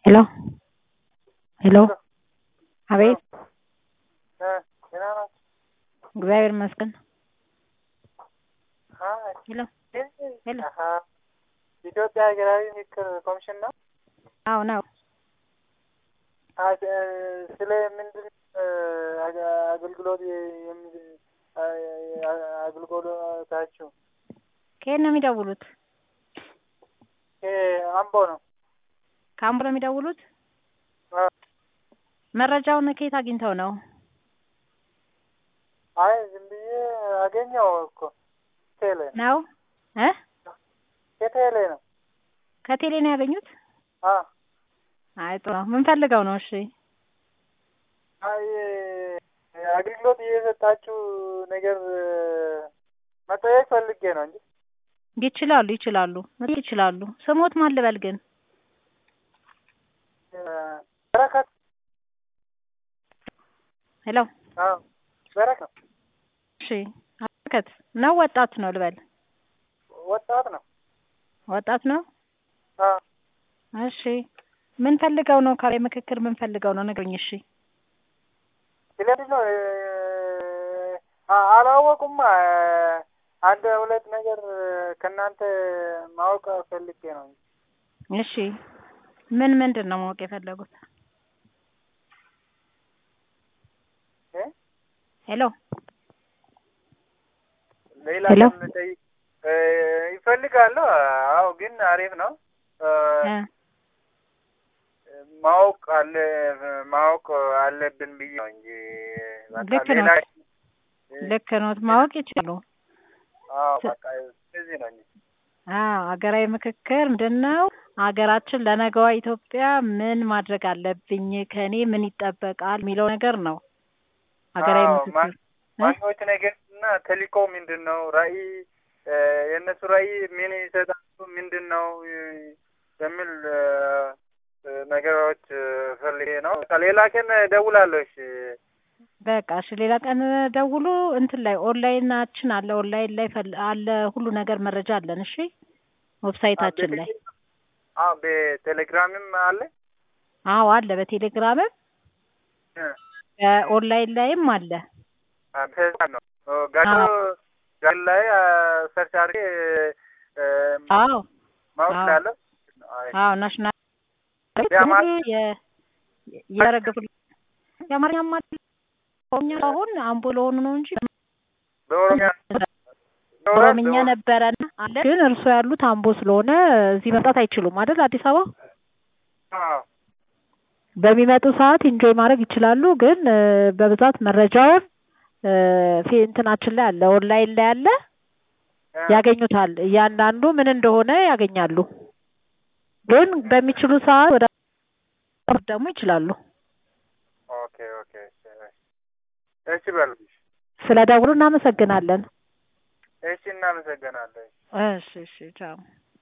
ሄሎ ሄሎ አቤት ደህና ናችሁ? እግዚአብሔር ይመስገን። አይ፣ ሄሎ ሄሎ አሀ፣ ኢትዮጵያ ሀገራዊ ምክክር ኮሚሽን ነው። አዎ ነው። አ- እ- ስለ ምንድን እ፣ አገ- አገልግሎት የሚ- አ- አ- አገልግሎታችሁ ከየት ነው የሚደውሉት? እ፣ አምቦ ነው። ከአምቦ ነው የሚደውሉት? አ፣ መረጃውን ከየት አግኝተው ነው? አይ ዝም ብዬ አገኘው እኮ ቴሌ ነው እ ከቴሌ ነው። ከቴሌ ነው ያገኙት? አ አይ ጥሩ ነው። ምን ፈልገው ነው? እሺ አይ አገልግሎት እየሰጣችሁ ነገር መጠየቅ ፈልጌ ነው እንጂ ይችላሉ ይችላሉ መጠየቅ ይችላሉ። ስሞት ማን ልበል ግን? እ፣ በረከት ሄሎ አዎ በረከት እሺ በረከት ነው ወጣት ነው ልበል? ወጣት ነው። ወጣት ነው። አ እሺ ምን ፈልገው ነው? ካሬ ምክክር ምን ፈልገው ነው? ንገሩኝ። እሺ ስለዚህ ነው እ፣ አ- አላወቁማ አንድ ሁለት ነገር ከእናንተ ማወቅ ፈልጌ ነው እንጂ እሺ ምን ምንድን ነው ማወቅ የፈለጉት? እ? ሄሎ ሌላ ሄሎ? ቀን ጠይቅ እ፣ ይፈልጋሉ። አዎ ግን አሪፍ ነው እ፣ እ ማወቅ አለ ማወቅ አለብን ብዬ ነው እንጂ በቃ ልክ ነው። ሌላ ልክ ነው። ማወቅ ይችላሉ። አዎ በቃ እዚህ ነው እንጂ አዎ ሀገራዊ ምክክር ምንድን ነው? ሀገራችን ለነገዋ ኢትዮጵያ ምን ማድረግ አለብኝ፣ ከእኔ ምን ይጠበቃል የሚለው ነገር ነው። ሀገራዊ አዎ፣ ምክክር ማ- ዋናዎች ነገር እና ተልእኮ ምንድን ነው? ራዕይ እ፣ የእነሱ ራዕይ ምን ይሰጣሉ? ምንድን ነው እ፣ የሚል እ፣ እ፣ ነገሮች እ፣ ፈልጌ ነው። በቃ ሌላ ቀን እደውላለሁ። እሺ በቃ እሺ፣ ሌላ ቀን ደውሉ። እንትን ላይ ኦንላይናችን አለ፣ ኦንላይን ላይ ፈል- አለ ሁሉ ነገር መረጃ አለን። እሺ ዌብሳይታችን ላይ አዎ፣ በቴሌግራምም አለ አዎ አለ፣ በቴሌግራምም እ፣ በኦንላይን ላይም አለ። አ፣ ፌስቡክ ነው ኦ፣ ጋዶ ጋዶ ላይ አ፣ ሰርች አድርጌ እ፣ አዎ ማወቅ አዎ። እችላለሁ። አይ፣ አዎ ናሽናል የአማ- ያረገፉ የአማርኛም አለ። ኦሮምኛ አሁን አምቦ ለሆኑ ነው እንጂ በኦሮሚያ ኦሮምኛ ነበረና አለ። ግን እርስዎ ያሉት አምቦ ስለሆነ እዚህ መምጣት አይችሉም አይደል? አዲስ አበባ አዎ በሚመጡ ሰዓት ኢንጆይ ማድረግ ይችላሉ። ግን እ፣ በብዛት መረጃውን እ፣ ፊ- እንትናችን ላይ አለ፣ ኦንላይን ላይ አለ፣ እ፣ ያገኙታል። እያንዳንዱ ምን እንደሆነ ያገኛሉ። ግን በሚችሉ ሰዓት ወደ ደግሞ ይችላሉ። ኦኬ ኦኬ እሺ እሺ በሉ ስለ ደውሉ እናመሰግናለን። እሺ እናመሰግናለን። እሺ እሺ ቻው።